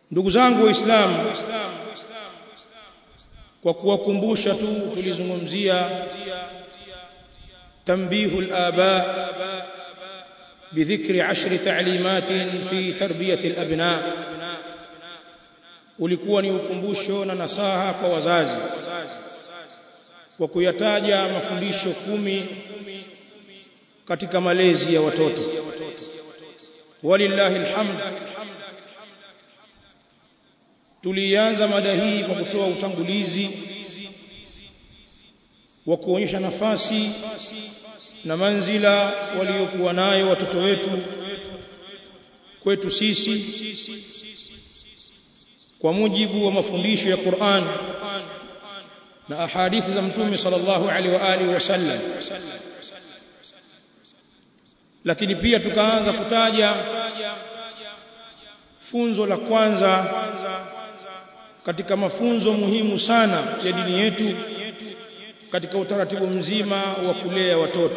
ndugu zangu waislamu kwa kuwakumbusha tu tulizungumzia تنبيه الآباء بذكر عشر تعليمات في تربية الأبناء ulikuwa ni ukumbusho na nasaha kwa wazazi kwa kuyataja mafundisho kumi katika malezi ya watoto walillahi alhamd tulianza mada hii kwa kutoa utangulizi wa kuonyesha nafasi na manzila waliokuwa nayo watoto wetu kwetu sisi kwa mujibu wa mafundisho ya Qur'an na ahadithi za mtume sallallahu alaihi wa alihi wasallam lakini pia tukaanza kutaja funzo la kwanza katika mafunzo muhimu sana ya dini yetu katika utaratibu mzima wa kulea watoto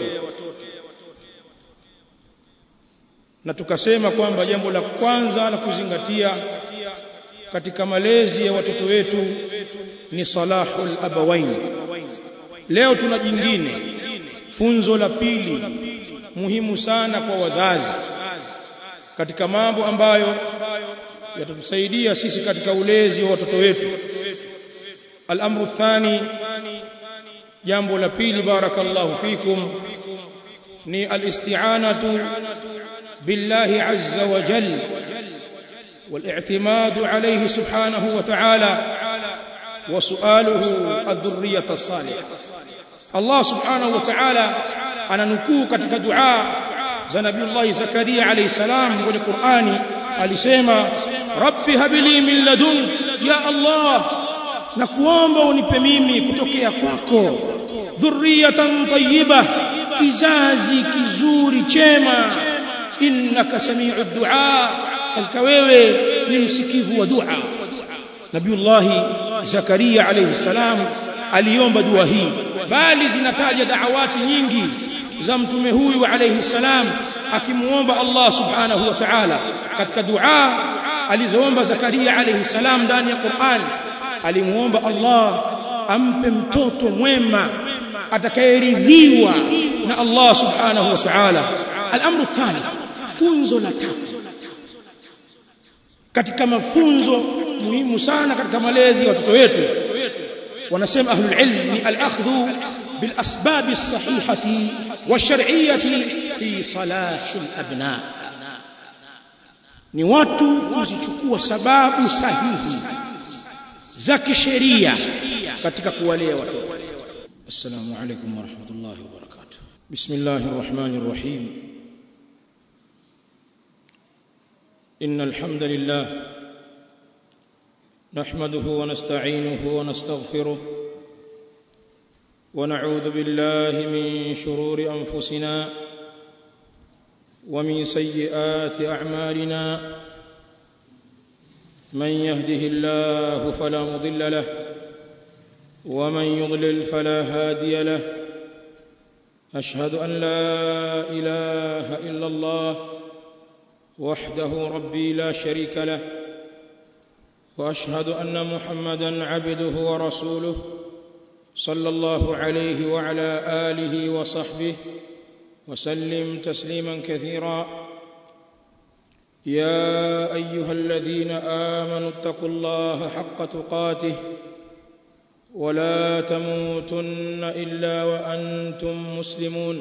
na tukasema kwamba jambo la kwanza la kuzingatia katika malezi ya watoto wetu ni salahul abawain leo tuna jingine funzo la pili muhimu sana kwa wazazi katika mambo ambayo yatatusaidia sisi katika ulezi wa watoto wetu al-amru thani jambo la pili barakallahu fikum ni al-isti'anatu billahi azza wa jalla والاعتماد عليه سبحانه وتعالى وسؤاله الذرية الصالحة الله سبحانه وتعالى أنا نكو katika dua za Nabii Zakaria alayhi salam kwenye Qur'ani alisema rabbi habli min ladunk ya Allah na kuomba unipe mimi kutokea kwako dhurriyatan tayyiba kizazi kizuri chema innaka sami'u du'a hakika wewe ni msikivu wa dua Nabiullahi Zakaria alayhi salam aliomba dua hii bali zinataja da'awati nyingi za mtume huyu alayhi salam akimuomba Allah subhanahu wa ta'ala katika dua alizoomba Zakaria alayhi salam ndani ya Qur'an alimuomba Allah ampe mtoto mwema atakayeridhiwa na Allah subhanahu wa ta'ala al-amru thani funzo la tatu katika mafunzo muhimu sana katika malezi ya watoto wetu wanasema ahlul ilm ni al-akhdhu bil asbab as-sahihati wash-shar'iyyati fi salahi al-abna ni watu kuzichukua sababu sahihi za kisheria katika kuwalea watoto assalamu alaykum wa rahmatullahi wa barakatuh bismillahir rahmanir rahim إن الحمد لله نحمده ونستعينه ونستغفره ونعوذ بالله من شرور أنفسنا ومن سيئات أعمالنا من يهده الله فلا مضل له ومن يضلل فلا هادي له أشهد أن لا إله إلا الله وحده ربي لا شريك له واشهد ان محمدا عبده ورسوله صلى الله عليه وعلى اله وصحبه وسلم تسليما كثيرا يا ايها الذين امنوا اتقوا الله حق تقاته ولا تموتن الا وانتم مسلمون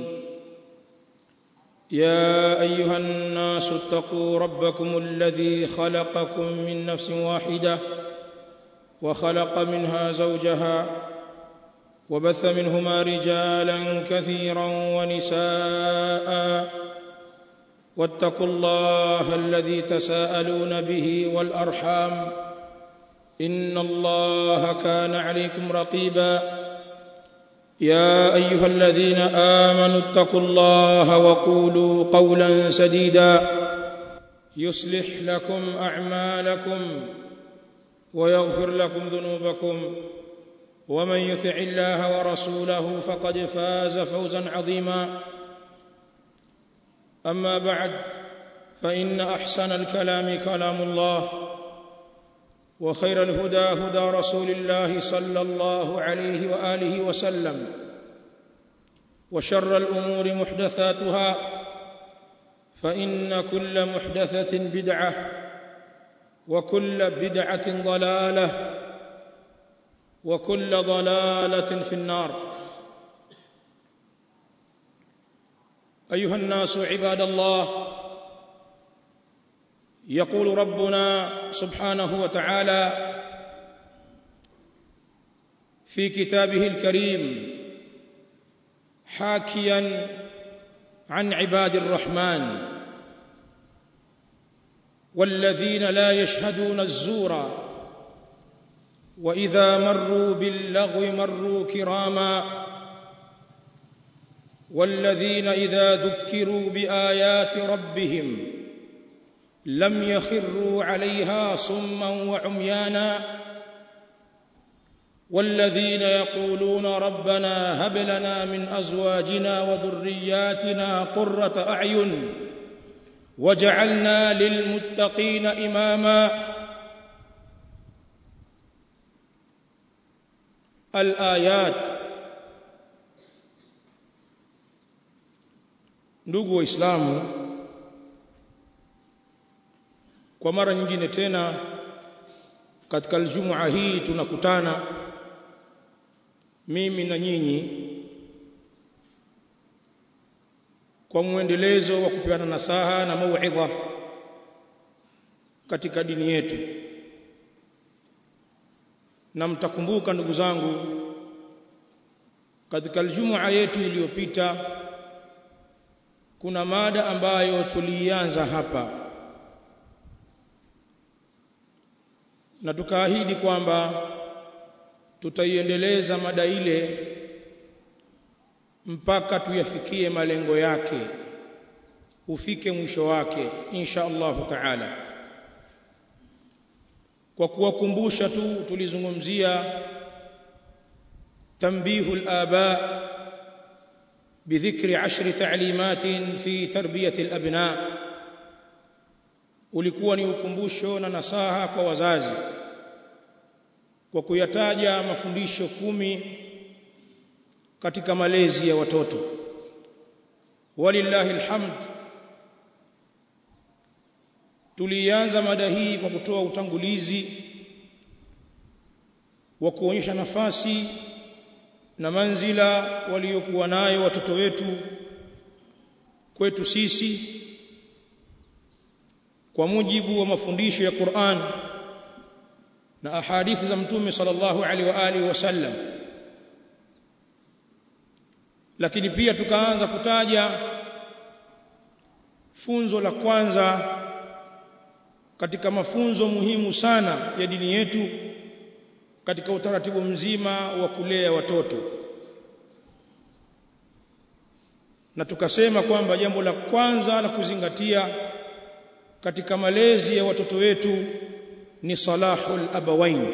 يا ايها الناس اتقوا ربكم الذي خلقكم من نفس واحده وخلق منها زوجها وبث منهما رجالا كثيرا ونساء واتقوا الله الذي تساءلون به والارحام ان الله كان عليكم رقيبا يا ايها الذين امنوا اتقوا الله وقولوا قولا سديدا يصلح لكم اعمالكم ويغفر لكم ذنوبكم ومن يطع الله ورسوله فقد فاز فوزا عظيما اما بعد فان احسن الكلام كلام الله وخير الهدى هدى رسول الله صلى الله عليه واله وسلم وشر الامور محدثاتها فان كل محدثه بدعه وكل بدعه ضلاله وكل ضلاله في النار ايها الناس عباد الله يقول ربنا سبحانه وتعالى في كتابه الكريم حاكيا عن عباد الرحمن والذين لا يشهدون الزور واذا مروا باللغو مروا كراما والذين اذا ذكروا بايات ربهم لم يخروا عليها صما وعميانا والذين يقولون ربنا هب لنا من ازواجنا وذرياتنا قره اعين وجعلنا للمتقين اماما الايات ndugu waislamu kwa mara nyingine tena katika aljumua hii tunakutana mimi na nyinyi kwa mwendelezo wa kupeana nasaha na mauidha katika dini yetu na mtakumbuka ndugu zangu katika aljumua yetu iliyopita kuna mada ambayo tulianza hapa na tukaahidi kwamba tutaiendeleza mada ile mpaka tuyafikie malengo yake ufike mwisho wake insha Allahu taala kwa kuwakumbusha tu tulizungumzia tambihu al-aba بذكر عشر تعليمات في تربية الأبناء ulikuwa ni ukumbusho na nasaha kwa wazazi kwa kuyataja mafundisho kumi katika malezi ya watoto walillahi alhamd tulianza mada hii kwa kutoa utangulizi wa kuonyesha nafasi na manzila waliokuwa nayo watoto wetu kwetu sisi kwa mujibu wa mafundisho ya Qur'an na ahadithi za mtume sallallahu alaihi wa alihi wasallam lakini pia tukaanza kutaja funzo la kwanza katika mafunzo muhimu sana ya dini yetu katika utaratibu mzima wa kulea watoto na tukasema kwamba jambo la kwanza la kuzingatia katika malezi ya watoto wetu ni salahul abawain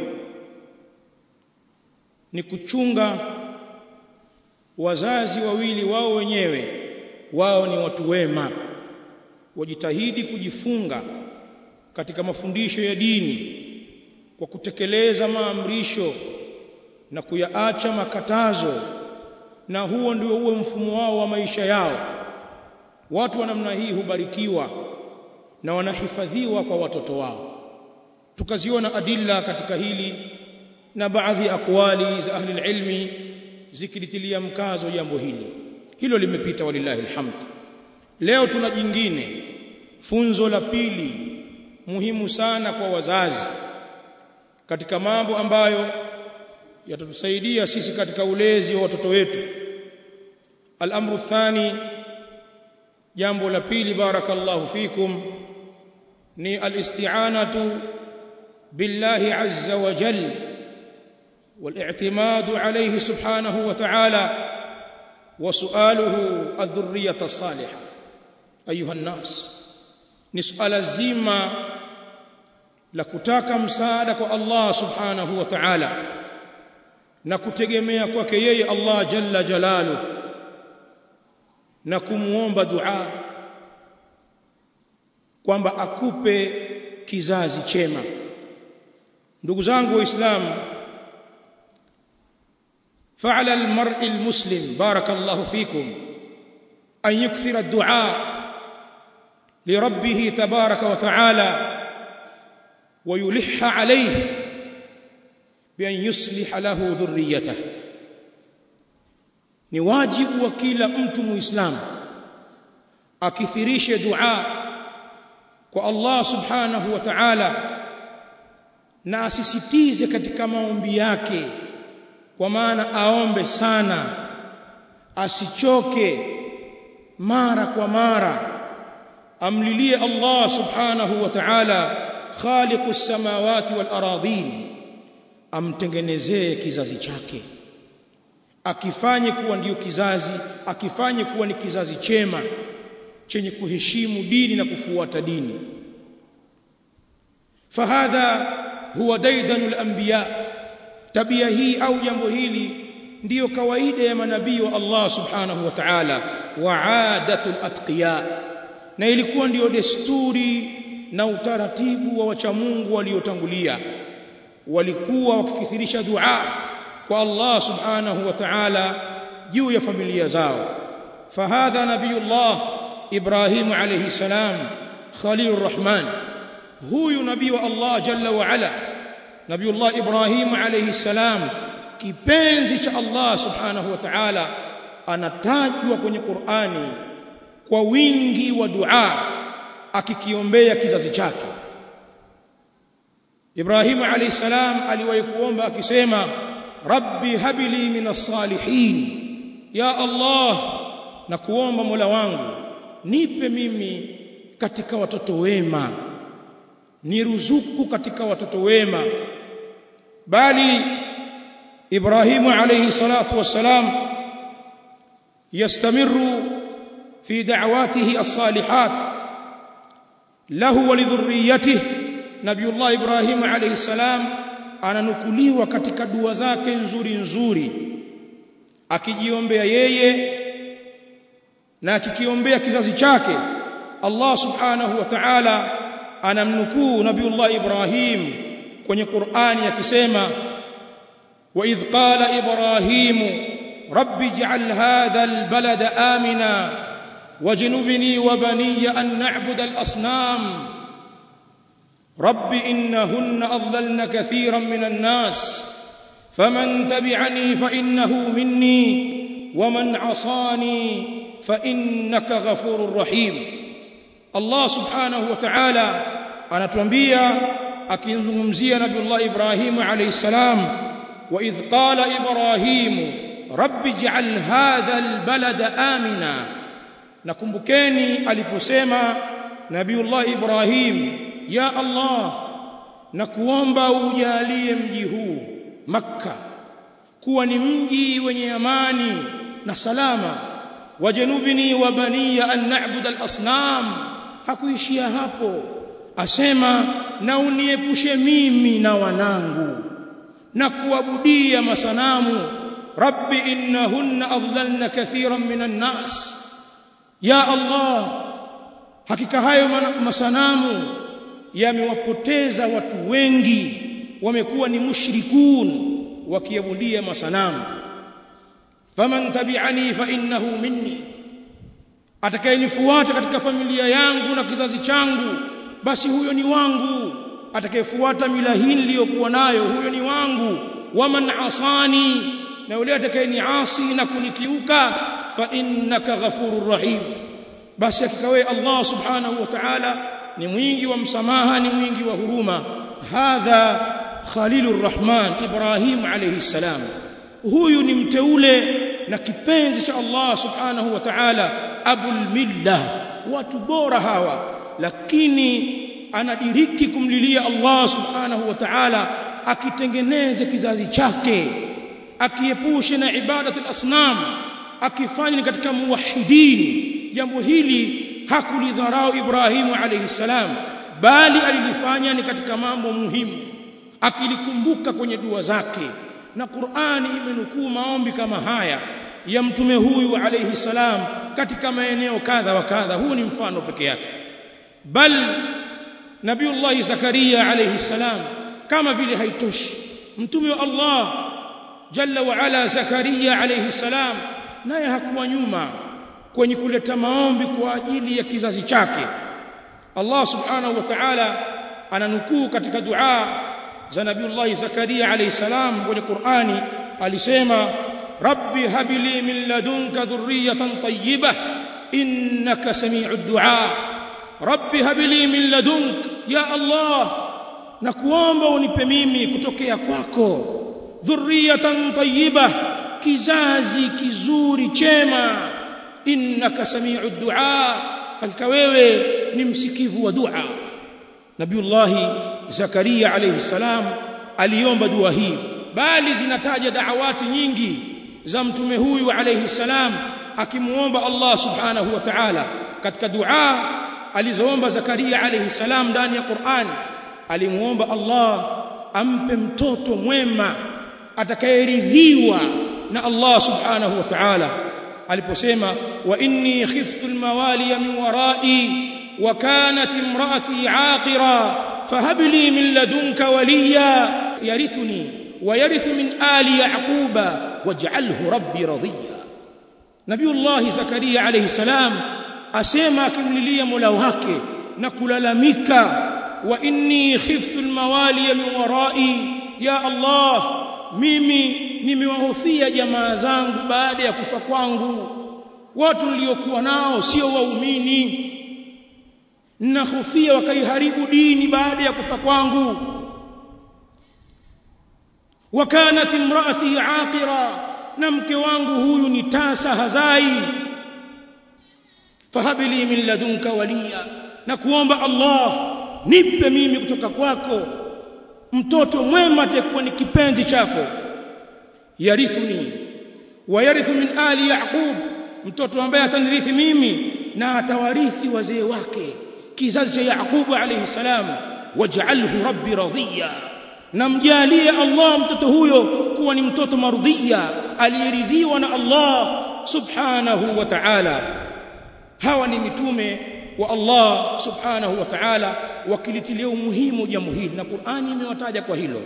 ni kuchunga wazazi wawili wao wenyewe wao ni watu wema wajitahidi kujifunga katika mafundisho ya dini kwa kutekeleza maamrisho na kuyaacha makatazo na huo ndio uwe mfumo wao wa maisha yao watu wa namna hii hubarikiwa na wanahifadhiwa kwa watoto wao tukaziona adilla katika hili na baadhi ya akwali za ahli ilmi zikilitilia mkazo jambo hili hilo limepita walillahi alhamd leo tuna jingine funzo la pili muhimu sana kwa wazazi katika mambo ambayo yatatusaidia sisi katika ulezi wa watoto wetu al-amru thani jambo la pili barakallahu fikum ni al-isti'anatu billahi azza wa jalla والاعتماد عليه سبحانه وتعالى وسؤاله الذريه الصالحه ايها الناس نسال زيما la kutaka msaada kwa Allah subhanahu wa ta'ala na kutegemea kwake yeye Allah jalla jalalu na kumuomba dua kwamba akupe kizazi chema ndugu zangu waislamu فعلى المرء المسلم بارك الله فيكم أن يكثر الدعاء لربه تبارك وتعالى ويلح عليه بأن يصلح له ذريته ni wajibu wa kila mtu muislamu akithirishe dua kwa Allah subhanahu wa ta'ala na asisitize katika maombi yake kwa maana aombe sana asichoke mara kwa mara amlilie Allah subhanahu wa ta'ala khaliqus samawati wal aradhin amtengenezee kizazi chake akifanye kuwa ndiyo kizazi akifanye kuwa ni kizazi chema chenye kuheshimu dini na kufuata dini fahadha huwa daidanul anbiya tabia hii au jambo hili ndiyo kawaida ya manabii wa Allah subhanahu wa ta'ala wa adatul atqiya na ilikuwa ndiyo desturi na utaratibu wa wacha Mungu waliotangulia walikuwa wakikithirisha dua kwa Allah subhanahu wa ta'ala juu ya familia zao fahadha nabiyullah Ibrahim alayhi salam khalilur rahman huyu nabii wa Allah jalla wa ala nabiyullah Ibrahim alayhi salam kipenzi cha Allah subhanahu wa ta'ala anatajwa kwenye Qur'ani kwa wingi wa dua akikiombea kizazi chake Ibrahim alayhi salam aliwahi kuomba akisema rabbi habli minas salihin ya Allah na kuomba Mola wangu nipe mimi katika watoto wema niruzuku katika watoto wema bali Ibrahim alayhi salatu wassalam yastamiru fi da'watihi as-salihat lahu wa lidhurriyyatihi Nabiullah Ibrahim alayhi salam ananukuliwa katika dua zake nzuri nzuri akijiombea yeye na akikiombea kizazi chake Allah subhanahu wa ta'ala anamnukuu Nabiullah Ibrahim kwenye Qur'ani akisema wa idh qala Ibrahim rabbi ij'al hadha albalada amina wajnubni wa baniya an na'budu al-asnam رب إنهن أضللن كثيرا من الناس فمن تبعني فإنه مني ومن عصاني فإنك غفور رحيم الله سبحانه وتعالى anatuambia akizungumzia nabiullah ibrahim alayhi salam wa idh qala ibrahim rabbi ij'al hadha albalada amina nakumbukeni aliposema nabiullah ibrahim ya Allah na kuomba ujalie mji huu makka kuwa ni mji wenye amani na salama wajanubini wa baniya an na'budu al-asnam hakuishia hapo asema na uniepushe mimi na wanangu na kuabudia masanamu rabbi innahunna adlalna kathiran minan nas ya Allah hakika hayo masanamu yamewapoteza watu wengi wamekuwa ni mushrikun wakiabudia masanamu faman tabi'ani fa innahu minni atakayenifuata katika familia yangu na kizazi changu basi huyo ni wangu atakayefuata mila hii niliyokuwa nayo huyo ni wangu waman asani na yule atakayeniasi na kunikiuka fa innaka ghafurur rahim basi akikawe Allah subhanahu wa ta'ala ni mwingi wa msamaha ni mwingi wa huruma hadha khalilur rahman ibrahim alayhi salam huyu ni mteule na kipenzi cha Allah subhanahu wa ta'ala abul millah watu bora hawa lakini anadiriki kumlilia Allah subhanahu wa ta'ala akitengeneze kizazi chake akiepushe na ibadatu al-asnam akifanya katika muwahidin jambo hili hakulidharau Ibrahimu alayhi salam bali alilifanya ni katika mambo muhimu akilikumbuka kwenye dua zake na Qur'ani imenukuu maombi kama haya ya mtume huyu alayhi salam katika maeneo kadha wa kadha huu ni mfano peke yake bal Nabiullah Zakaria alayhi salam kama vile haitoshi mtume wa Allah jalla wa ala Zakaria alayhi salam naye hakuwa nyuma kwenye kuleta maombi kwa ajili ya kizazi chake Allah subhanahu wa ta'ala ananukuu katika dua za Nabiullah Zakaria alayhi salam kwenye Qur'ani alisema rabbi habli min ladunka dhurriyatan tayyibah innaka sami'ud du'a rabbi habli min ladunk ya Allah na kuomba unipe mimi kutokea kwako dhurriyatan tayyibah kizazi kizuri chema innaka sami'ud du'a hakika wewe ni msikivu wa dua Nabiullah Zakaria alayhi salam aliomba dua hii bali zinataja da'awati nyingi za mtume huyu alayhi salam akimuomba Allah subhanahu wa ta'ala katika dua alizoomba Zakaria alayhi salam ndani ya Qur'an alimuomba Allah ampe mtoto mwema atakayeridhiwa na Allah subhanahu wa ta'ala aliposema wa inni khiftu almawaliya min wara'i wa kanat imraati aqira fahab li min ladunka waliya yarithuni wa yarithu min ali yaquba waj'alhu rabbi radiya Nabiullah Zakaria alayhi salam asema akimlilia Mola wake na kulalamika wa inni khiftu almawaliya min wara'i ya Allah mimi nimewahofia jamaa zangu baada ya kufa kwangu watu niliokuwa nao sio waumini ninahofia wakaiharibu dini baada ya kufa kwangu wakanat imraati aqira na mke wangu huyu ni tasa hazai fahabili min ladunka waliya na kuomba Allah nipe mimi kutoka kwako mtoto mwema atakuwa ni kipenzi chako yarithuni wa yarithu min ali yaqub mtoto ambaye atanirithi mimi na atawarithi wazee wake kizazi cha yaqub alayhi salam waj'alhu rabbi radiya namjalie Allah mtoto huyo kuwa ni mtoto marudhiya aliyeridhiwa na Allah subhanahu wa ta'ala hawa ni mitume wa Allah subhanahu wa ta'ala wakilitilia umuhimu jambo hili na Qur'ani imewataja kwa hilo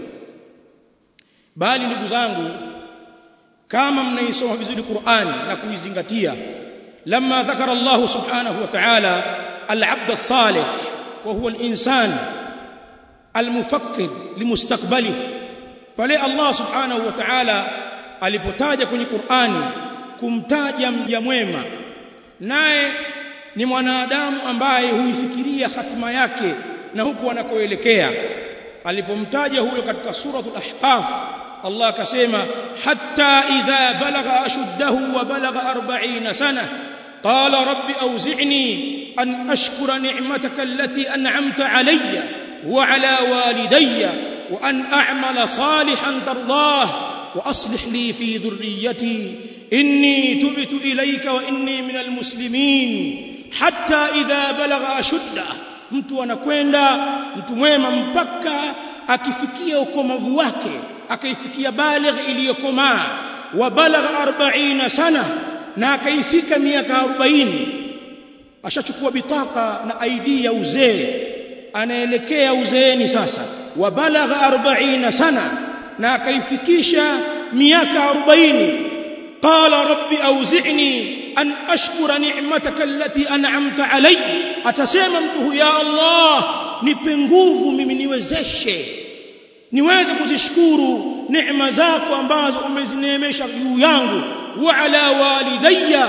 bali ndugu zangu kama mnaisoma vizuri Qur'ani na kuizingatia lamma dhakara Allah subhanahu wa ta'ala al-'abd as-salih wa huwa al-insan al-mufakkir limustaqbali pale Allah subhanahu wa ta'ala alipotaja kwenye Qur'ani kumtaja mja mwema naye ni mwanadamu ambaye huifikiria hatima yake na huku anakoelekea alipomtaja huyo katika suratul ahqaf Allah akasema hatta idha balagha ashuddahu wa balagha 40 sana qala rabbi awzi'ni an ashkura ni'mataka allati an'amta alayya wa ala walidayya wa an a'mala salihan tardah wa aslih li fi dhurriyyati inni tubtu ilayka wa inni minal muslimin hatta idha balagha ashudda mtu anakwenda mtu mwema mpaka akifikia ukomavu wake akaifikia baligh iliyokomaa wa balagha 40 sana na akaifika miaka 40 ashachukua bitaka na ID ya uzee anaelekea uzeeni sasa wa balagha 40 sana na akaifikisha miaka 40 qala rabbi auzi'ni an ashkura ni'mataka allati an'amta alayya atasema mtu ya Allah nipe nguvu mimi niwezeshe niweze kuzishukuru neema zako ambazo umezineemesha juu yangu wa ala walidayya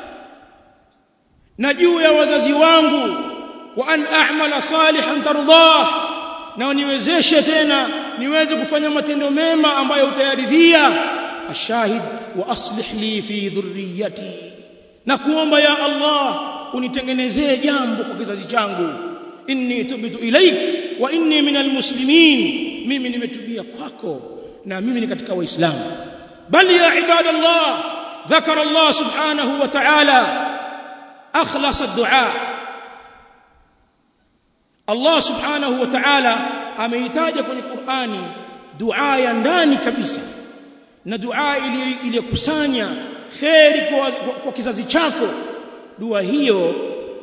na juu ya wazazi wangu wa an a'mala salihan tardah na niwezeshe tena niweze kufanya matendo mema ambayo utayaridhia ashahid wa aslih li fi dhurriyyati na kuomba ya Allah unitengenezee jambo kwa kizazi changu inni tubtu ilaik wa inni minal muslimin mimi nimetubia kwako na mimi ni katika waislamu bali ya ibadallah ذكر الله سبحانه وتعالى أخلص الدعاء الله سبحانه وتعالى ameitaja kwenye Qur'ani dua ya ndani kabisa na dua iliyokusanya kheri kwa, kwa, kwa kizazi chako dua hiyo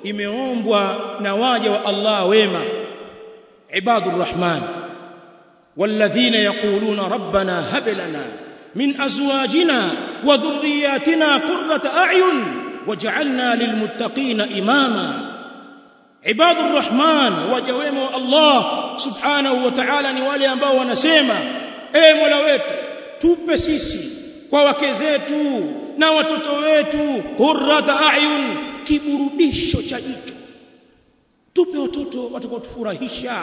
imeombwa na waja wa Allah wema ibadur rahman والذين يقولون ربنا هب لنا من ازواجنا وذرياتنا قرة اعين واجعلنا للمتقين اماما عباد الرحمن وجوema Allah subhanahu wa ta'ala ni wale ambao wanasema e Mola wetu tupe sisi kwa wake zetu na watoto wetu qurrata a'yun kiburudisho cha jicho tupe watoto watakaotufurahisha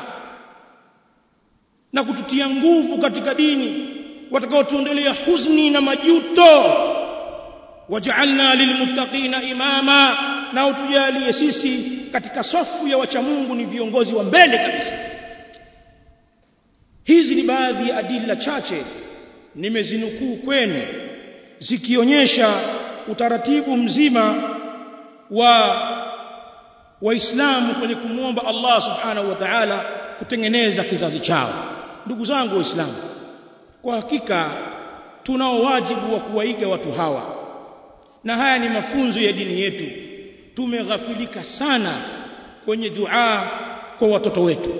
na kututia nguvu katika dini watakaotuondolea huzuni na majuto waj'alna lilmuttaqina imama na utujalie sisi katika safu ya wacha Mungu ni viongozi wa mbele kabisa hizi ni baadhi ya adila chache nimezinukuu kwenu zikionyesha utaratibu mzima wa waislamu kwenye kumwomba Allah subhanahu wa ta'ala kutengeneza kizazi chao ndugu zangu waislamu kwa hakika tunao wajibu wa kuwaiga watu hawa na haya ni mafunzo ya dini yetu tumeghafilika sana kwenye dua kwa watoto wetu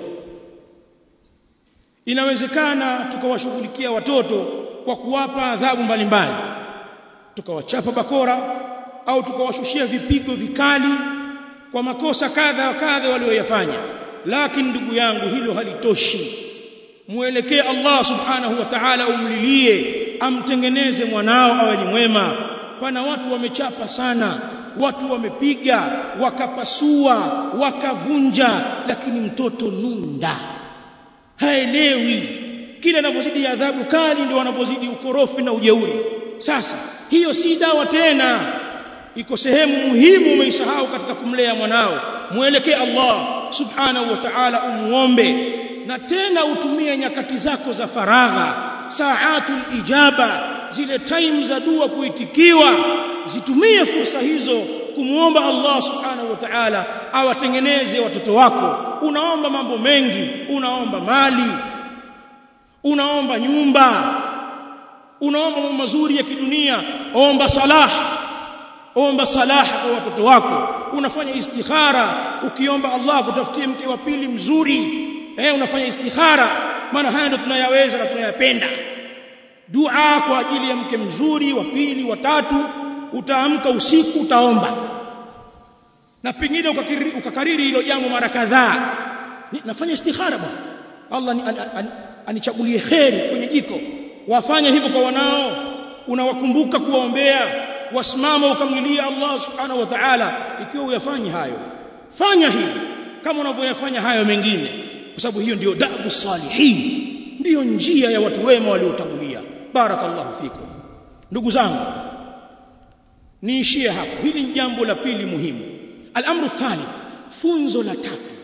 inawezekana tukawashughulikia watoto kwa kuwapa adhabu mbalimbali tukawachapa bakora au tukawashushia vipigo vikali kwa makosa kadha wa kadha walioyafanya lakini ndugu yangu hilo halitoshi muelekee Allah subhanahu wa ta'ala umlilie amtengeneze mwanao awe ni mwema pana watu wamechapa sana watu wamepiga wakapasua wakavunja lakini mtoto nunda haelewi kila anapozidi adhabu kali ndio wanapozidi ukorofi na ujeuri sasa hiyo si dawa tena iko sehemu muhimu umeisahau katika kumlea mwanao muelekee Allah subhanahu wa ta'ala umuombe na tena utumie nyakati zako za faragha saatul ijaba zile time za dua kuitikiwa zitumie fursa hizo kumuomba Allah subhanahu wa ta'ala awatengeneze watoto wako unaomba mambo mengi unaomba mali unaomba nyumba unaomba mambo mazuri ya kidunia omba salah omba salah kwa watoto wako unafanya istikhara ukiomba Allah kutafutie mke wa pili mzuri eh unafanya istikhara maana haya ndio tunayaweza na tunayapenda dua kwa ajili ya mke mzuri wa pili wa tatu utaamka usiku utaomba na pengine ukakariri, ukakariri hilo jambo mara kadhaa nafanya istikhara bwana Allah ni, an, an, anichagulie kheri kwenye jiko wafanya hivyo kwa wanao unawakumbuka kuwaombea wasimama ukamlilia Allah subhanahu wa ta'ala ikiwa uyafanye hayo fanya hivi kama unavyoyafanya hayo mengine kwa sababu hiyo ndiyo dabu salihin ndiyo njia ya watu wema waliotangulia barakallahu fikum ndugu zangu niishie hapo hili ni jambo la pili muhimu al-amru thalith funzo la tatu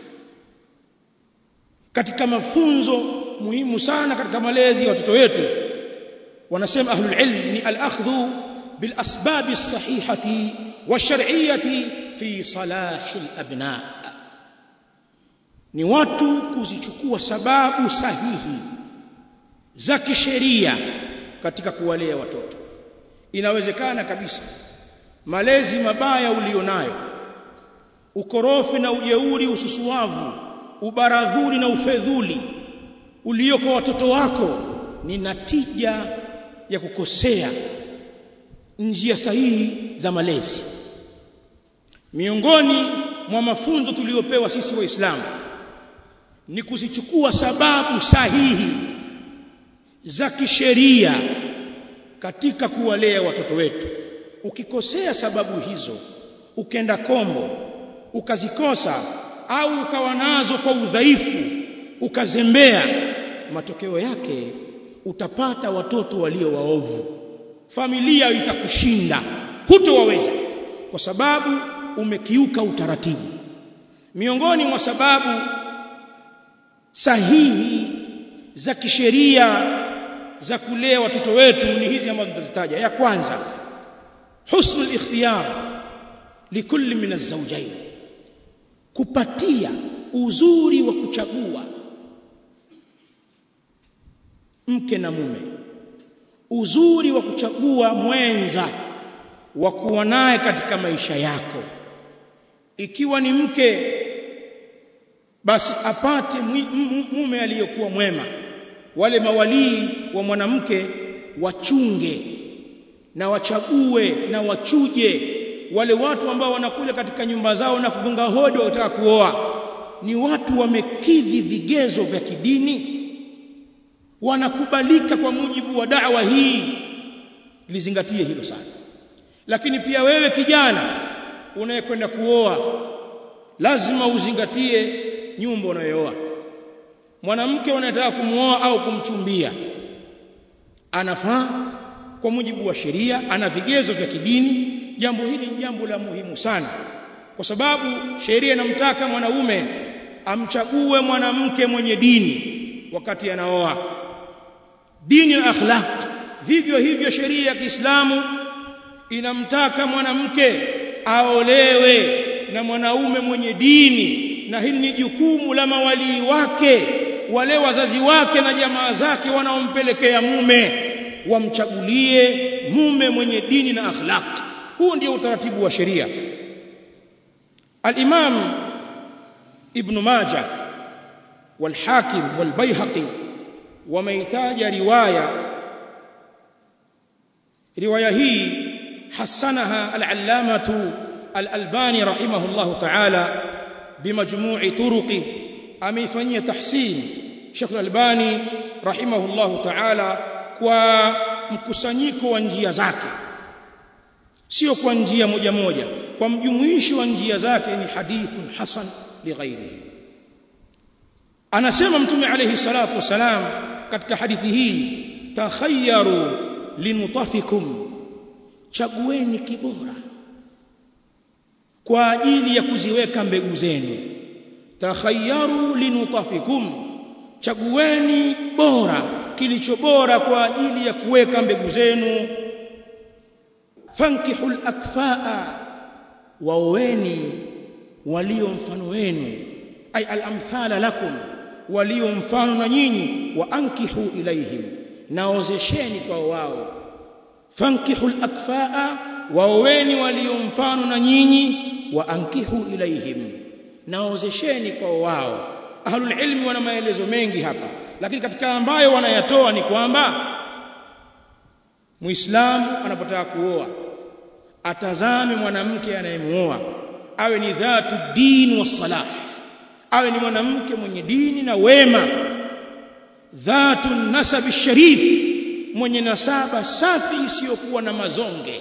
katika mafunzo muhimu sana katika malezi ya watoto wetu wanasema ahlul ilm ni al-akhdhu bil asbab as-sahihati wash-shar'iyyati fi salahi al-abna ni watu kuzichukua sababu sahihi za kisheria katika kuwalea watoto inawezekana kabisa malezi mabaya ulionayo ukorofi na ujeuri ususuavu ubaradhuri na ufedhuli ulioko watoto wako ni natija ya kukosea njia sahihi za malezi miongoni mwa mafunzo tuliyopewa sisi waislamu ni kuzichukua sababu sahihi za kisheria katika kuwalea watoto wetu ukikosea sababu hizo ukenda kombo ukazikosa au ukawa nazo kwa udhaifu ukazembea matokeo yake utapata watoto walio waovu familia itakushinda hutowaweza kwa sababu umekiuka utaratibu miongoni mwa sababu sahihi za kisheria za kulea watoto wetu ni hizi ambazo tutazitaja ya kwanza husnul ikhtiyar likulli min az-zawjayn kupatia uzuri wa kuchagua mke na mume uzuri wa kuchagua mwenza wa kuwa naye katika maisha yako ikiwa ni mke basi apate mume aliyokuwa mwema wale mawalii wa mwanamke wachunge na wachague na wachuje wale watu ambao wanakuja katika nyumba zao na kugonga hodi wakitaka kuoa ni watu wamekidhi vigezo vya kidini wanakubalika kwa mujibu wa da'wa hii lizingatie hilo sana lakini pia wewe kijana unayekwenda kuoa lazima uzingatie nyumba unayooa mwanamke unayetaka kumuoa au kumchumbia anafaa kwa mujibu wa sheria ana vigezo vya kidini jambo hili ni jambo la muhimu sana kwa sababu sheria inamtaka mwanaume amchague mwanamke mwenye dini wakati anaoa dini na akhlaq vivyo hivyo sheria ya Kiislamu inamtaka mwanamke aolewe na mwanaume mwenye dini na hili ni jukumu la mawalii wake wale wazazi wake na jamaa zake wanaompelekea mume wamchagulie mume mwenye dini na akhlaq huu ndio utaratibu wa sheria al-Imam Ibn Majah والحاكم والبيهقي وميتاج روايه روايه هي حسنها العلامه الألباني رحمه الله تعالى بمجموع طرقه ameifanyia tahsin Sheikh Al-Albani rahimahullahu ta'ala kwa mkusanyiko wa njia zake sio kwa njia moja moja kwa mjumuishi wa njia zake ni hadithun hasan lighairihi anasema mtume alayhi salatu wasalam katika hadithi hii takhayyaru linutafikum chagueni kibora kwa ajili ya kuziweka mbegu zenu takhayyaru linutafikum chagueni bora kilicho bora kwa ajili ya kuweka mbegu zenu fankihul akfaa waoweni walio mfano wenu ay al-amthala lakum walio mfano na nyinyi wa ankihu ilaihim naozesheni kwa wao fankihul akfaa waoweni walio mfano na nyinyi wa ankihu ilaihim naozesheni kwa wao ahlul ilmi wana maelezo mengi hapa lakini katika ambayo wanayatoa ni kwamba muislamu anapotaka kuoa atazame mwanamke anayemuoa awe ni dhatu din wa salah awe ni mwanamke mwenye dini na wema dhatu nasab sharif mwenye nasaba safi isiyokuwa na mazonge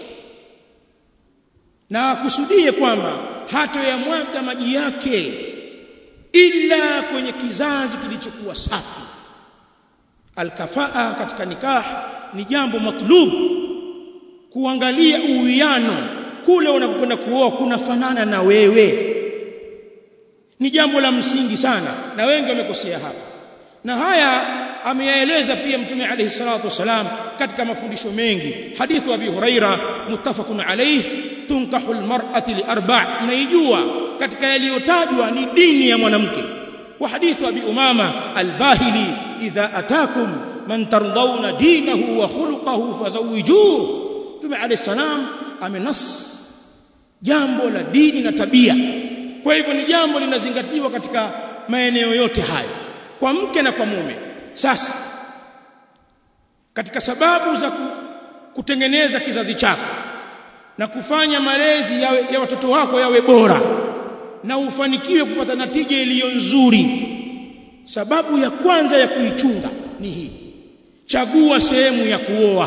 na akusudie kwamba hatoyamwaga maji yake ila kwenye kizazi kilichokuwa safi alkafaa katika nikah ni jambo matlub kuangalia uwiano kule unakokwenda kuoa kunafanana na wewe ni jambo la msingi sana na wengi wamekosea hapa na haya ameyaeleza pia mtume alayhi salatu wasalam katika mafundisho mengi hadithu abi huraira muttafaqun alayhi tunkahu almar'ati li arba' mnaijua katika yaliyotajwa ni dini ya mwanamke wa hadithu abi umama albahili idha atakum man tardawna dinahu wa khuluquhu fazawijuhu mtume alayhi salam amenas jambo la dini na tabia kwa hivyo ni jambo linazingatiwa katika maeneo yote hayo kwa mke na kwa mume sasa katika sababu za kutengeneza kizazi chako na kufanya malezi yawe, ya watoto wako yawe bora na ufanikiwe kupata natija iliyo nzuri sababu ya kwanza ya kuichunga ni hii chagua sehemu ya kuoa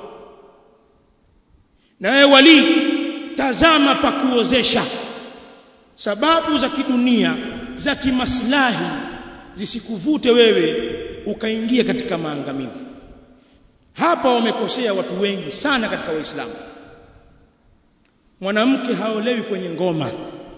na wewe wali tazama pa kuozesha sababu za kidunia za kimaslahi zisikuvute wewe ukaingia katika maangamivu hapa wamekosea watu wengi sana katika waislamu mwanamke haolewi kwenye ngoma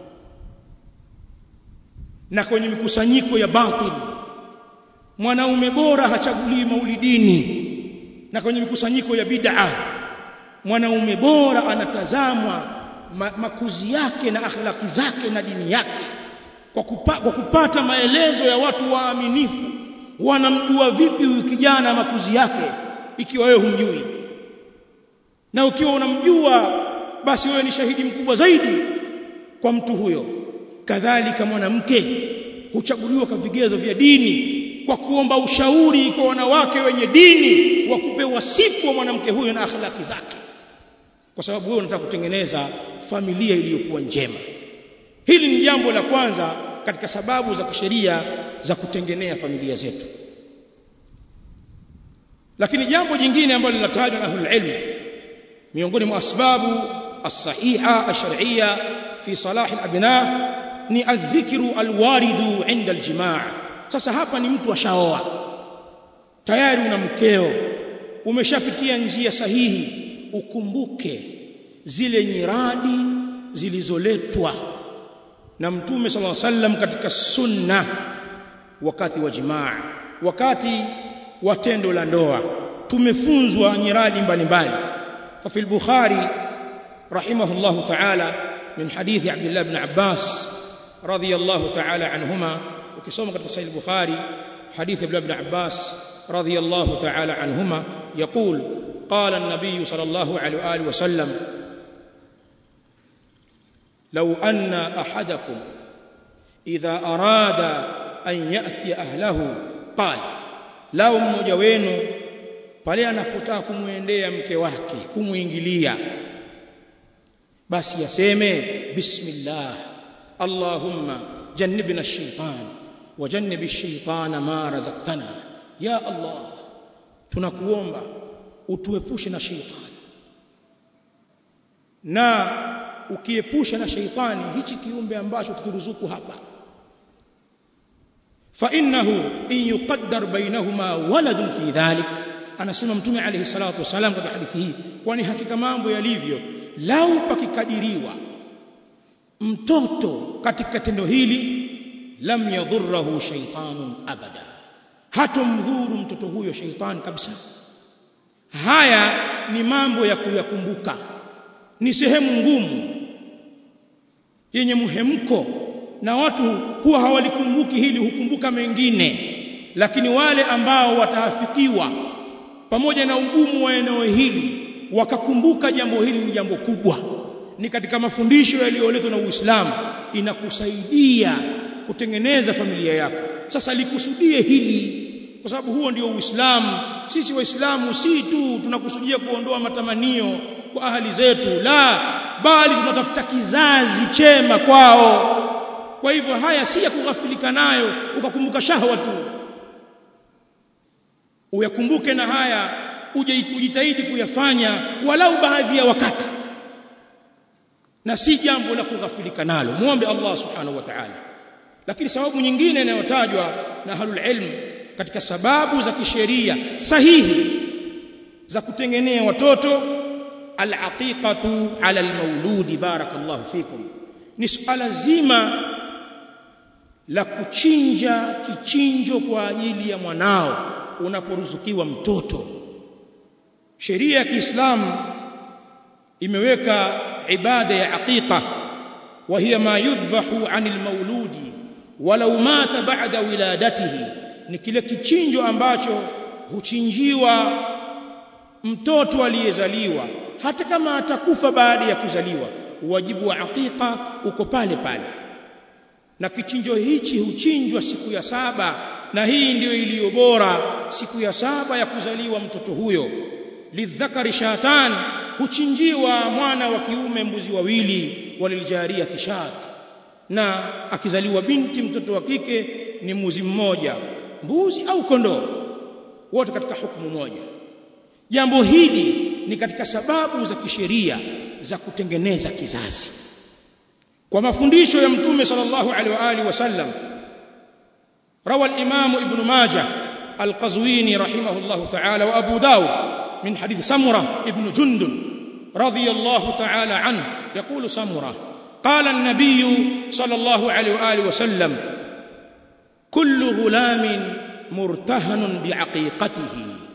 na kwenye mikusanyiko ya batil mwanaume bora hachaguliwi maulidini na kwenye mikusanyiko ya bid'a mwanaume bora anatazamwa ma, makuzi yake na akhlaki zake na dini yake kwa, kupa, kwa kupata maelezo ya watu waaminifu wanamjua vipi huyu kijana makuzi yake ikiwa wewe humjui na ukiwa unamjua basi wewe ni shahidi mkubwa zaidi kwa mtu huyo kadhalika mwanamke huchaguliwa kwa vigezo vya dini kwa kuomba ushauri kwa wanawake wenye dini wakupe wasifu wa mwanamke huyo na akhlaki zake kwa sababu wewe unataka kutengeneza familia iliyokuwa njema hili ni jambo la kwanza katika sababu za kisheria za kutengenea familia zetu lakini jambo jingine ambalo linatajwa na ahlul ilm miongoni mwa asbabu as-sahiha ash-shar'iyya fi salah al-abna ni adh-dhikru al-waridu 'inda al-jimaa sasa hapa ni mtu ashaoa tayari una mkeo umeshapitia njia sahihi ukumbuke zile nyiradi zilizoletwa na mtume sallallahu alaihi wasallam katika sunna wakati wa jimaa wakati wa tendo la ndoa tumefunzwa nyiradi mbalimbali fa fil bukhari rahimahullah ta'ala min hadithi abdullah ibn abbas radiyallahu ta'ala anhuma ukisoma katika sahih bukhari hadithi abdullah ibn abbas radiyallahu ta'ala anhuma yaqul قال النبي صلى الله عليه واله وسلم لو ان احدكم اذا اراد ان ياتي اهله قال lao mmoja wenu pale anapotaka kumwendea mke wake kumuingilia basi yaseme bismillah allahumma jannibna ash-shaytan wa jannib ash-shaytana ma razaqtana ya allah tunakuomba utuepushe na shaytani na ukiepusha na shaytani hichi kiumbe ambacho tuturuzuku hapa فانه ان يقدر بينهما ولد في ذلك anasema mtume alayhi salatu wasalam katika hadithi hii kwani hakika mambo yalivyo lau pakikadiriwa mtoto katika tendo hili lam yadhurruhu shaytanun abada hatomdhuru mtoto huyo shaytan kabisa haya ni mambo ya kuyakumbuka ni sehemu ngumu yenye muhemko na watu huwa hawalikumbuki hili hukumbuka mengine lakini wale ambao wataafikiwa pamoja na ugumu wa eneo hili wakakumbuka jambo hili ni jambo kubwa ni katika mafundisho yaliyoletwa na Uislamu inakusaidia kutengeneza familia yako sasa likusudie hili kwa sababu huo ndio Uislamu sisi waislamu si tu tunakusudia kuondoa matamanio kwa ahali zetu la bali tunatafuta kizazi chema kwao kwa hivyo haya si ya kughafilika nayo ukakumbuka shahwa tu uyakumbuke na haya uje ujitahidi kuyafanya walau baadhi ya wakati na si jambo la kughafilika nalo muombe Allah subhanahu wa ta'ala lakini sababu nyingine inayotajwa na ahlul ilm katika sababu za kisheria sahihi za kutengenea watoto al-aqiqatu ala al-mauludi barakallahu fikum ni suala zima la kuchinja kichinjo kwa ajili ya mwanao unaporuzukiwa mtoto sheria ya Kiislamu imeweka ibada ya aqiqa wa hiya ma yudhbahu anil mauludi walau mata ba'da wiladatihi ni kile kichinjo ambacho huchinjiwa mtoto aliyezaliwa hata kama atakufa baada ya kuzaliwa wajibu wa aqiqa uko pale pale na kichinjo hichi huchinjwa siku ya saba na hii ndiyo iliyo bora siku ya saba ya kuzaliwa mtoto huyo lidhakari shatan huchinjiwa mwana wa kiume mbuzi wawili waliljaria tishat na akizaliwa binti mtoto wa kike ni mbuzi mmoja mbuzi au kondoo wote katika hukumu moja jambo hili ni katika sababu za kisheria za kutengeneza kizazi kwa mafundisho ya mtume sallallahu alaihi wa alihi wasallam روى الإمام ابن ماجه القزويني رحمه الله تعالى وأبو داود من حديث سمرة ابن جندل رضي الله تعالى عنه يقول سمرة قال النبي صلى الله عليه وآله وسلم كل غلام مرتهن بعقيقته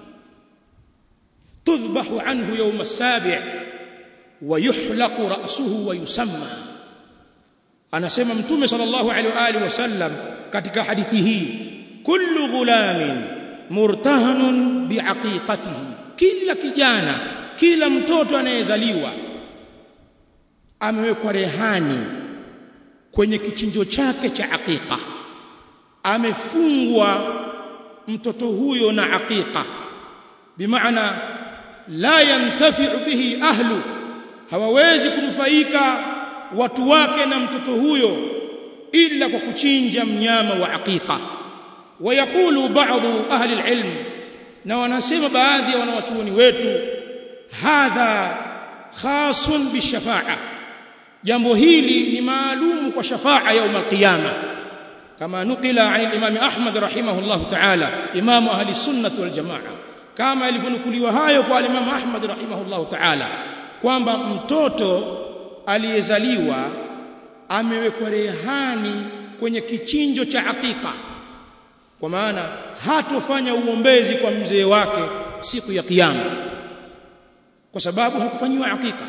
تذبح عنه يوم السابع ويحلق رأسه ويسمى anasema mtume sallallahu alaihi wa alihi wasallam katika hadithi hii kullu ghulamin murtahanun biaqiqatihi kila kijana kila mtoto anayezaliwa amewekwa rehani kwenye kichinjo chake cha aqiqa amefungwa mtoto huyo na aqiqa bimaana la yantafi'u bihi ahlu hawawezi kunufaika watu wake na mtoto huyo ila kwa kuchinja mnyama wa aqiqa ويقول بعض أهل العلم na wanasema baadhi ya wanawachuoni wetu hadha khasun bishafa'a jambo hili ni maalumu kwa shafa'a يوم القيامه كما نقل عن الامام احمد رحمه الله تعالى امام اهل السنه والجماعه كما ilivyonukuliwa hayo kwa imam ahmad rahimahullah ta'ala kwamba mtoto aliyezaliwa amewekwa rehani kwenye kichinjo cha aqiqa kwa maana hatofanya uombezi kwa mzee wake siku ya kiyama kwa sababu hakufanyiwa aqiqa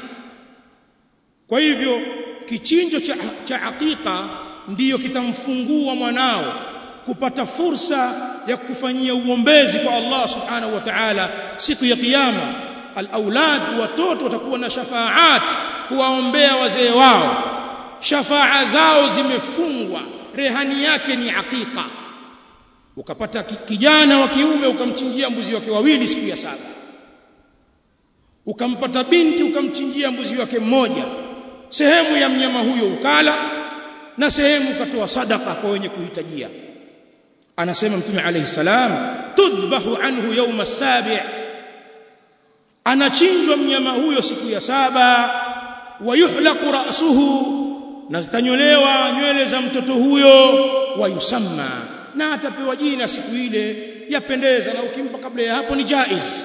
kwa hivyo kichinjo cha, cha aqiqa ndiyo kitamfungua mwanao kupata fursa ya kufanyia uombezi kwa Allah subhanahu wa ta'ala siku ya kiyama al-aulad watoto watakuwa na shafaat kuwaombea wazee wao shafaa zao zimefungwa rehani yake ni aqiqa ukapata kijana wa kiume ukamchinjia mbuzi wake wawili siku ya saba ukampata binti ukamchinjia mbuzi wake mmoja sehemu ya mnyama huyo ukala na sehemu ukatoa sadaka kwa wenye kuhitajia anasema mtume alayhi salam tudbahu anhu yawma as-sabi' anachinjwa mnyama huyo siku ya saba wayuhlaqu ra'suhu na zitanyolewa nywele za mtoto huyo wayusamma na atapewa jina siku ile yapendeza na ukimpa kabla ya hapo ni jaiz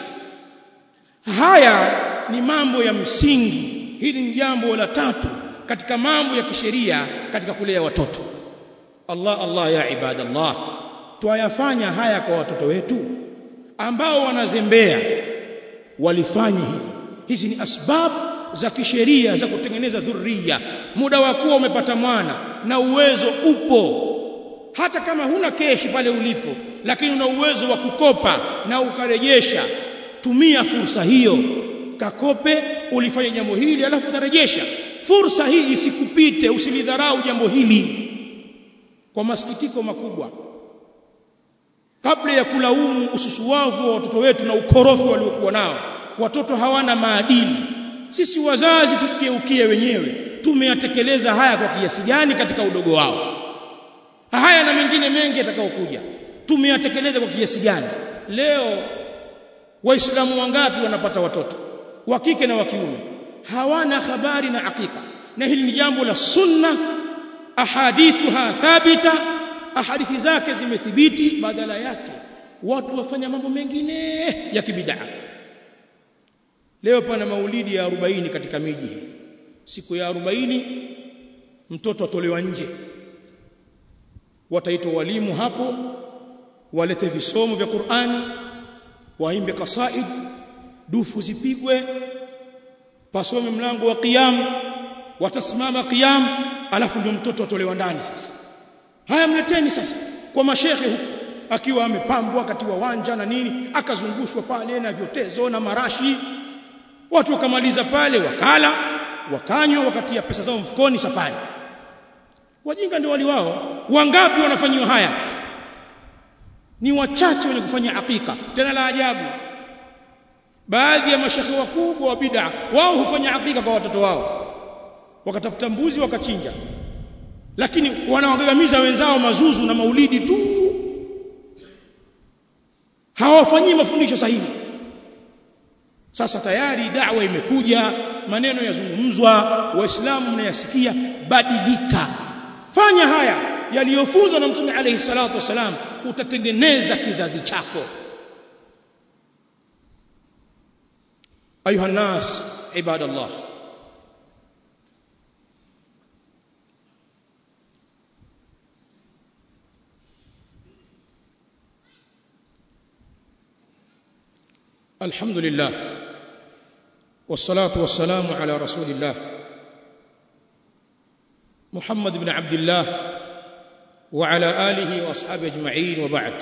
haya ni mambo ya msingi hili ni jambo la tatu katika mambo ya kisheria katika kulea watoto Allah Allah ya ibadallah twayafanya haya kwa watoto wetu ambao wanazembea walifanya hivi hizi ni asbab za kisheria za kutengeneza dhurriya muda wa kuwa umepata mwana na uwezo upo hata kama huna keshi pale ulipo lakini una uwezo wa kukopa na ukarejesha tumia fursa hiyo kakope ulifanya jambo hili alafu utarejesha fursa hii isikupite usilidharau jambo hili kwa masikitiko makubwa kabla ya kulaumu ususuwavu wa watoto wetu na ukorofi waliokuwa nao watoto hawana maadili sisi wazazi tujigeukie wenyewe tumeyatekeleza haya kwa kiasi gani katika udogo wao haya na mengine mengi yatakayokuja tumeyatekeleza kwa kiasi gani leo waislamu wangapi wanapata watoto wa kike na wa kiume hawana habari na hakika na hili ni jambo la sunna ahadithuha thabita ahadithi zake zimethibiti badala yake watu wafanya mambo mengine ya kibidaa leo pana maulidi ya 40 katika miji hii siku ya 40 mtoto atolewa nje wataitwa walimu hapo walete visomo vya Qur'ani waimbe kasaid dufu zipigwe pasome mlango wa qiyam watasimama qiyam alafu ndio mtoto atolewa ndani sasa haya mleteni sasa kwa mashehe huko akiwa amepambwa katiwa wanja na nini akazungushwa pale na vyotezo na marashi watu wakamaliza pale wakala wakanywa wakatia pesa zao mfukoni safari wajinga ndio wali wao wangapi wanafanyiwa haya ni wachache wenye kufanya hakika tena la ajabu baadhi ya mashekhe wakubwa wa bid'a wao hufanya hakika kwa watoto wao wakatafuta mbuzi wakachinja lakini wanawagagamiza wenzao mazuzu na maulidi tu hawafanyii mafundisho sahihi sasa tayari da'wa imekuja maneno yazungumzwa waislamu mnayasikia badilika fanya haya yaliyofunzwa na mtume alayhi salatu wasalam utatengeneza kizazi chako ayuha nas ibadallah الحمد لله والصلاة والسلام على رسول الله محمد بن عبد الله وعلى آله وأصحابه أجمعين وبعد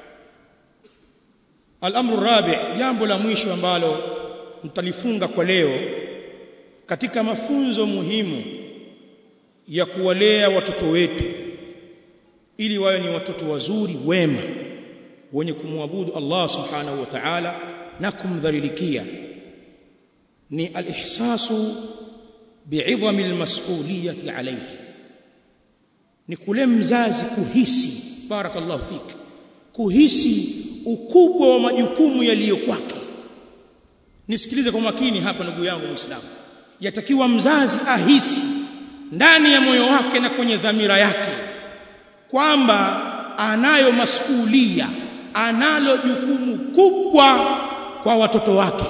الأمر الرابع jambo la mwisho ambalo mtalifunga kwa leo katika mafunzo muhimu ya kuwalea watoto wetu ili wawe ni watoto wazuri wema wenye kumwabudu Allah subhanahu wa ta'ala na kumdhalilikia ni al-ihsasu bi'idhami al-mas'uliyati alayhi ni kule mzazi kuhisi barakallahu fik kuhisi ukubwa wa majukumu yaliyo kwake nisikilize kwa makini hapa ndugu yangu muislamu yatakiwa mzazi ahisi ndani ya moyo wake na kwenye dhamira yake kwamba anayo masulia analo jukumu kubwa kwa watoto wake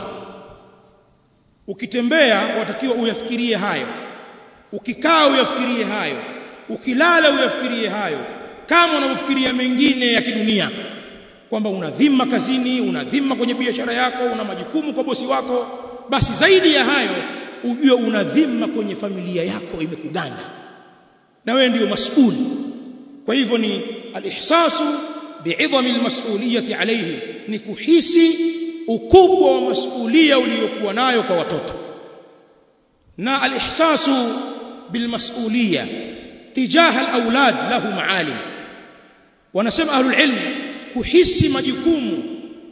ukitembea watakiwa uyafikirie hayo ukikaa uyafikirie hayo ukilala uyafikirie hayo kama unavyofikiria mengine ya kidunia kwamba una dhima kazini una dhima kwenye biashara yako una majukumu kwa bosi wako basi zaidi ya hayo ujue una dhima kwenye familia yako imekuganda na wewe ndio mas'uli kwa hivyo ni alihsasu bi'idhami almas'uliyati alayhi ni kuhisi ukubwa wa masulia uliyokuwa nayo kwa watoto na alihsasu bilmas'uliyya tijaha alawlad lahu maalim wanasema ahlul ilm kuhisi majukumu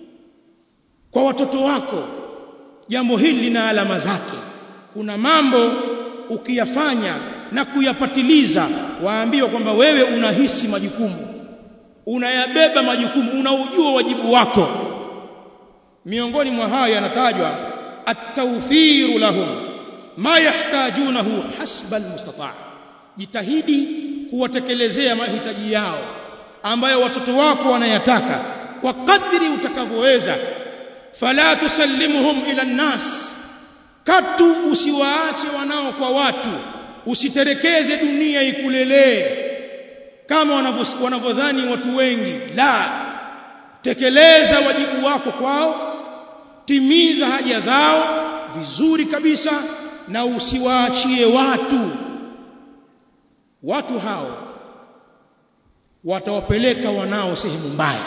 kwa watoto wako jambo hili lina alama zake kuna mambo ukiyafanya na kuyapatiliza waambiwa kwamba wewe unahisi majukumu unayabeba majukumu unaujua wajibu wako miongoni mwa hayo yanatajwa at-tawfiru lahum ma yahtajunahu hasba al-mustata' jitahidi kuwatekelezea mahitaji yao ambayo watoto wako wanayataka kwa kadri utakavyoweza fala tusallimuhum ila nnas katu usiwaache wanao kwa watu usiterekeze dunia ikulelee kama wanavyodhani watu wengi la tekeleza wajibu wako kwao timiza haja zao vizuri kabisa na usiwaachie watu watu hao watawapeleka wanao sehemu mbaya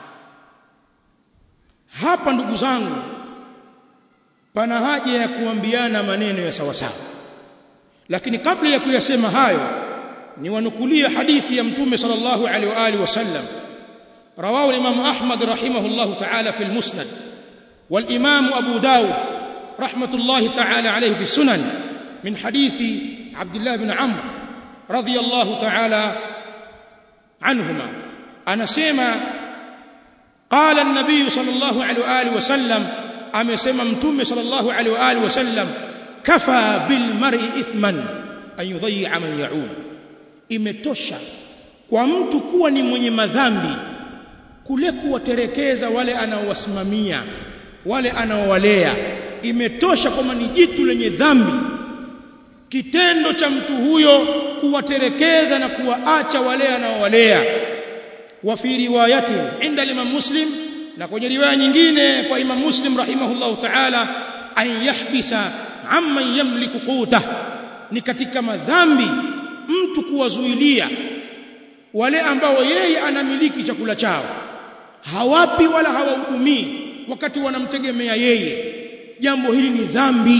hapa ndugu zangu pana haja ya kuambiana maneno ya sawasawa lakini kabla ya kuyasema hayo ni wanukulia hadithi ya mtume sallallahu alaihi wa alihi wasallam رواه الإمام أحمد رحمه الله تعالى في المسند والإمام أبو داود رحمة الله تعالى عليه في السنن من حديث عبد الله بن عمرو رضي الله تعالى عنهما أنا سيما قال النبي صلى الله عليه وآله وسلم أما سيما متوم صلى الله عليه وآله وسلم كفى بالمرء إثما أن يضيع من يعول imetosha kwa mtu kuwa ni mwenye madhambi kule kuwaterekeza wale anaowasimamia wale anaowalea imetosha kwamba ni jitu lenye dhambi kitendo cha mtu huyo kuwaterekeza na kuwaacha wale anaowalea wa fi riwayati inda Imam Muslim na kwenye riwaya nyingine kwa Imam Muslim rahimahullahu ta'ala an yahbisa amman yamliku quta ni katika madhambi mtu kuwazuilia wale ambao yeye anamiliki chakula chao hawapi wala hawahudumii wakati wanamtegemea yeye jambo hili ni dhambi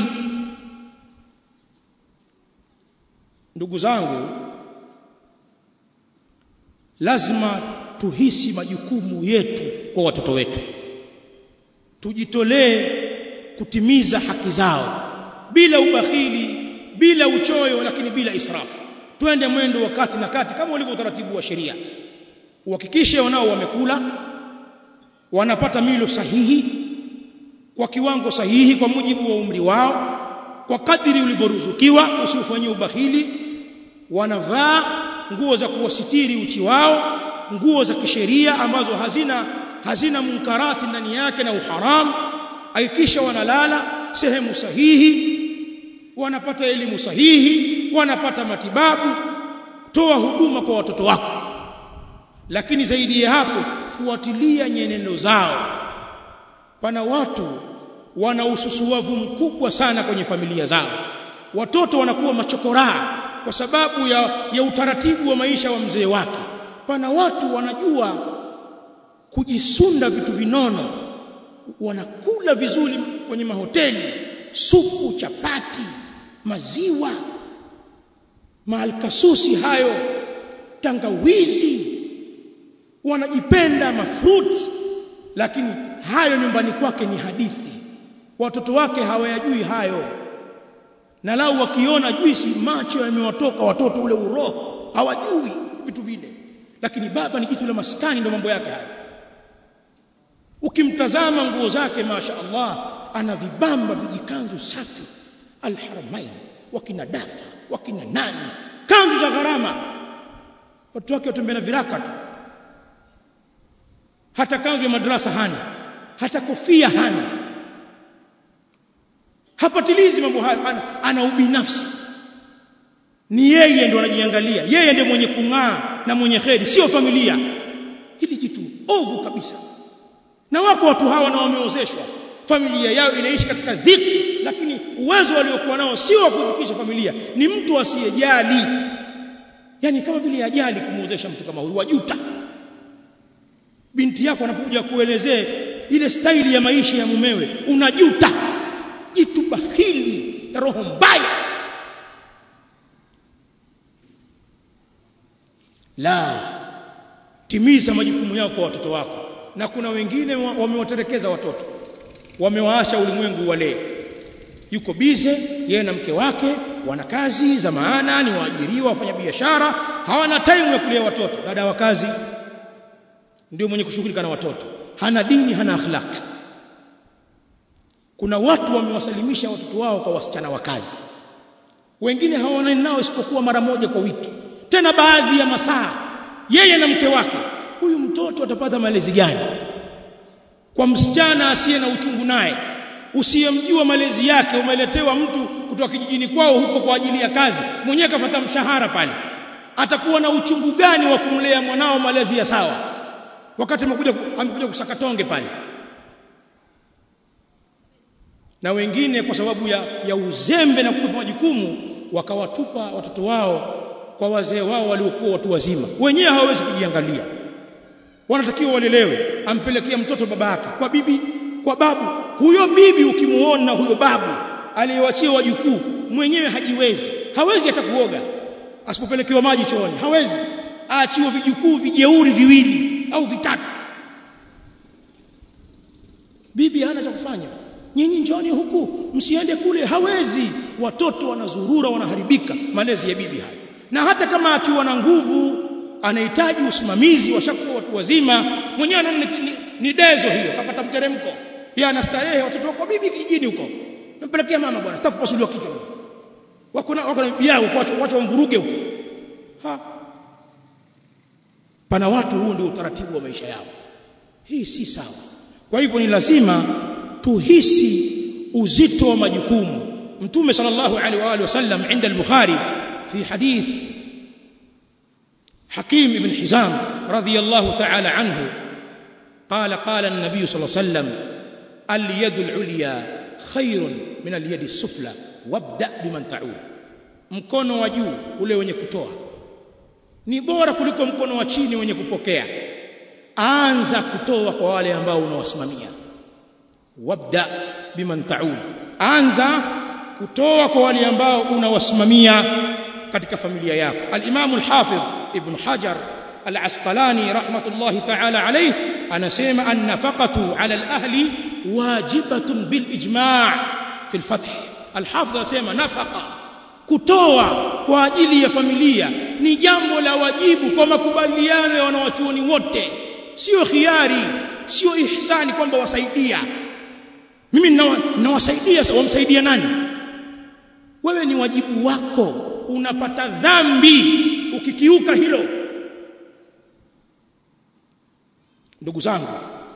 ndugu zangu lazima tuhisi majukumu yetu kwa watoto wetu tujitolee kutimiza haki zao bila ubakhili bila uchoyo lakini bila israfu twende mwendo wa kati na kati kama ulivyo utaratibu wa sheria uhakikishe wanao wamekula wanapata milo sahihi kwa kiwango sahihi kwa mujibu wa umri wao kwa kadiri ulivyoruzukiwa usifanyie ubakhili wanavaa nguo za kuwasitiri uchi wao nguo za kisheria ambazo hazina hazina munkarati ndani yake na uharamu hakikisha wanalala sehemu sahihi wanapata elimu sahihi wanapata matibabu toa huduma kwa watoto wako lakini zaidi ya hapo fuatilia nyenendo zao pana watu wana ususuavu mkubwa sana kwenye familia zao watoto wanakuwa machokoraa kwa sababu ya, ya utaratibu wa maisha wa mzee wake pana watu wanajua kujisunda vitu vinono wanakula vizuri kwenye mahoteli supu chapati maziwa maalkasusi hayo tangawizi wanajipenda mafruits lakini hayo nyumbani kwake ni hadithi watoto wake hawayajui hayo na lau wakiona juisi macho yamewatoka watoto ule uroho hawajui vitu vile lakini baba ni jitu la maskani ndio mambo yake hayo ukimtazama nguo zake masha Allah ana vibamba vijikanzu safi alharamain wakina dafa wakina nani kanzu za gharama watu wake watembea na viraka tu hata kanzu ya madrasa hana hata kofia hana hapatilizi mambo hayo ana, ana ubinafsi ni yeye ndo anajiangalia yeye ndiye mwenye kung'aa na mwenye kheri sio familia hili jitu ovu kabisa na wako watu hawa na wameozeshwa familia yao inaishi katika dhiki lakini uwezo waliokuwa nao sio wa kufikisha familia ni mtu asiyejali yani kama vile ajali kumuozesha mtu kama huyu wajuta binti yako anapokuja kuelezea ile staili ya maisha ya mumewe unajuta jitu bahili na roho mbaya la timiza majukumu yako kwa watoto wako na kuna wengine wamewaterekeza watoto wamewaasha ulimwengu wale yuko bize yeye na mke wake wana kazi za maana ni waajiriwa wafanya biashara hawana time ya kulea watoto dada wa kazi ndio mwenye kushughulika na watoto hana dini hana akhlaq kuna watu wamewasalimisha watoto wao kwa wasichana wa kazi wengine hawaonani nao isipokuwa mara moja kwa wiki tena baadhi ya masaa yeye na mke wake huyu mtoto atapata malezi gani kwa msichana asiye na uchungu naye usiyemjua malezi yake umeletewa mtu kutoka kijijini kwao huko kwa ajili ya kazi mwenyewe kafata mshahara pale atakuwa na uchungu gani wa kumlea mwanao malezi ya sawa wakati amekuja amekuja kusakatonge pale na wengine kwa sababu ya, ya uzembe na kupepa majukumu wakawatupa watoto wao kwa wazee wao waliokuwa watu wazima wenyewe hawawezi kujiangalia wanatakiwa walelewe ampelekea mtoto baba yake kwa bibi kwa babu huyo bibi ukimuona huyo babu aliyewachia wajukuu mwenyewe hajiwezi hawezi hata kuoga asipopelekewa maji chooni hawezi aachiwe vijukuu vijeuri viwili au vitatu bibi hana cha kufanya nyinyi njoni huku msiende kule hawezi watoto wanazurura wanaharibika malezi ya bibi hayo na hata kama akiwa na nguvu anahitaji usimamizi washakuwa watu wazima mwenyewe anaona ni, ni, ni dezo hiyo kapata mteremko yeye anastarehe watoto wako bibi kijijini huko nampelekea mama bwana sitaki kupasuliwa kichwa wako na wako na bibi yao wacha wacha wamvuruge huko ha pana watu huu ndio utaratibu wa maisha yao hii si sawa kwa hivyo ni lazima tuhisi uzito wa majukumu mtume sallallahu alaihi wa alihi wasallam inda al-bukhari fi hadith حكيم بن حزام رضي الله تعالى عنه قال قال النبي صلى الله عليه وسلم اليد العليا خير من اليد السفلى وابدا بمن تعول mkono wa juu ule wenye kutoa ni bora kuliko mkono wa chini wenye kupokea anza kutoa kwa wale ambao unawasimamia wabda biman taul anza kutoa kwa wale ambao unawasimamia katika familia yako al-Imam al-Hafidh Ibn Hajar al-Asqalani rahmatullahi ta'ala alayh anasema an-nafaqatu 'ala al-ahli wajibatun bil ijma' fi al-fath al-Hafidh anasema nafaqa kutoa kwa ajili ya familia ni jambo la wajibu kwa makubaliano ya wanawachuoni wote sio khiari sio ihsani kwamba wasaidia mimi nawasaidia wamsaidia nani wewe ni wajibu wako unapata dhambi ukikiuka hilo ndugu zangu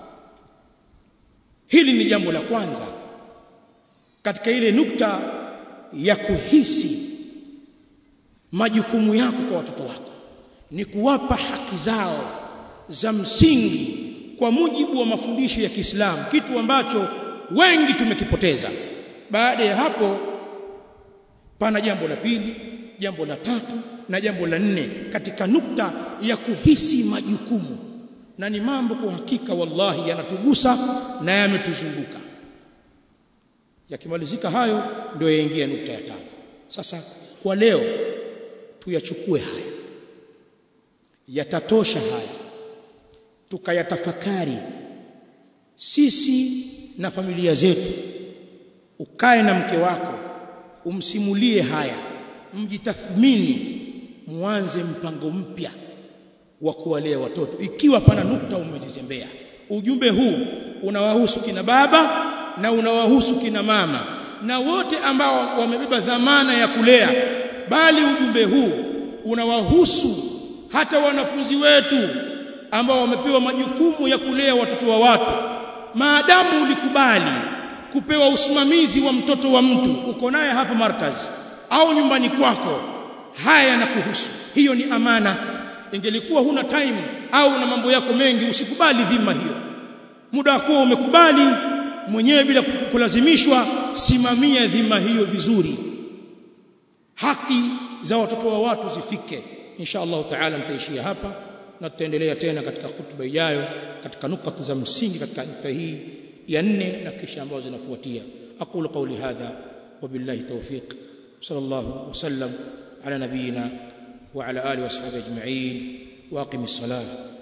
hili ni jambo la kwanza katika ile nukta ya kuhisi majukumu yako kwa watoto wako ni kuwapa haki zao za msingi kwa mujibu wa mafundisho ya Kiislamu kitu ambacho wengi tumekipoteza baada ya hapo pana jambo la pili jambo la tatu na jambo la nne katika nukta ya kuhisi majukumu na ni mambo kwa hakika wallahi yanatugusa na yametuzunguka yakimalizika hayo ndio yaingia nukta ya tano sasa kwa leo tuyachukue haya yatatosha haya tukayatafakari sisi na familia zetu ukae na mke wako umsimulie haya mjitathmini muanze mpango mpya wa kuwalea watoto ikiwa pana nukta umezizembea ujumbe huu unawahusu kina baba na unawahusu kina mama na wote ambao wamebeba dhamana ya kulea bali ujumbe huu unawahusu hata wanafunzi wetu ambao wamepewa majukumu ya kulea watoto wa watu maadamu ulikubali kupewa usimamizi wa mtoto wa mtu uko naye hapa markazi au nyumbani kwako haya yanakuhusu hiyo ni amana ingelikuwa huna time au na mambo yako mengi usikubali dhima hiyo muda wako umekubali mwenyewe bila kulazimishwa simamia dhima hiyo vizuri haki za watoto wa watu zifike insha Allah taala nitaishia hapa na tutaendelea tena katika hutuba ijayo katika nukta za msingi katika nukta hii ya nne na kisha ambazo zinafuatia aqulu qawli hadha wabillahi tawfiq sallallahu wasallam ala nabiyina wa ala alihi washabihi ajma'in waqim as-salah